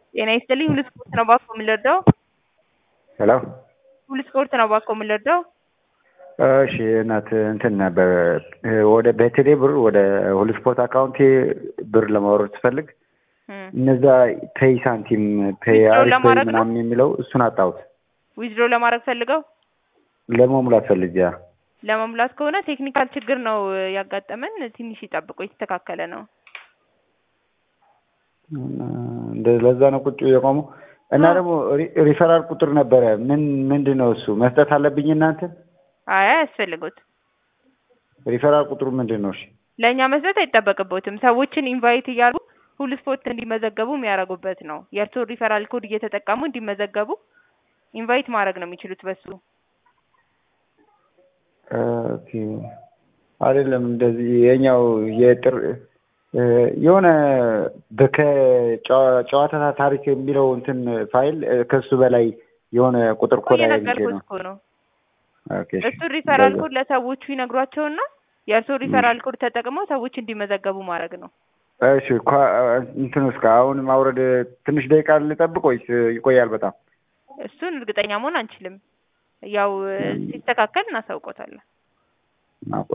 ጤና ይስጥልኝ ሁሉ ስፖርት ነው እባክዎ የምንረዳው? ሄሎ ሁሉ ስፖርት ነው እባክዎ የምንረዳው? እሺ እናት እንትን ነበር ወደ በቴሌ ብር ወደ ሁሉ ስፖርት አካውንቴ ብር ለማውረድ ስፈልግ እነዛ ፔይ ሳንቲም ፔይ Withdraw አሪፍ ፔይ ለማድረግ ነው? ምናምን የሚለው እሱን አጣሁት። ዊዝድሮ ለማድረግ ፈልገው ለመሙላት ፈልጌ ያ ለመሙላት ከሆነ ቴክኒካል ችግር ነው ያጋጠመን። ትንሽ ይጠብቁ፣ የተስተካከለ ነው። እንደ ለዛ ነው ቁጭ የቆመው እና ደግሞ ሪ- ሪፈራል ቁጥር ነበረ። ምን ምንድን ነው እሱ መስጠት አለብኝ እናንተ? አይ አያስፈልጉት። ሪፈራል ቁጥሩ ምንድን ነው? እሺ ለእኛ መስጠት አይጠበቅቦትም። ሰዎችን ኢንቫይት እያሉ ሁሉ ስፖርት እንዲመዘገቡ የሚያደርጉበት ነው። የእርስዎ ሪፈራል ኮድ እየተጠቀሙ እንዲመዘገቡ ኢንቫይት ማድረግ ነው የሚችሉት በሱ ኦኬ አይደለም እንደዚህ የኛው የጥር እ የሆነ ከጨዋታ ታሪክ የሚለው እንትን ፋይል እ ከሱ በላይ የሆነ ቁጥር እኮ ኮድ አግኝቼ እየነገርኩት ነው። እኮ ነው። ኦኬ እሺ። እሱ ሪፈራል እንደዛ። ኮድ ለሰዎቹ ይነግሯቸውና የእርስዎ ሪፈራል ኮድ ተጠቅመው ሰዎች እንዲመዘገቡ ማድረግ ነው። እሺ ኳ- እንትን እስከ አሁን ማውረድ ትንሽ ደቂቃ ልጠብቅ ወይስ ይቆያል በጣም? እሱን እርግጠኛ መሆን አንችልም። ያው ሲስተካከል እናሳውቆታለን። አዎ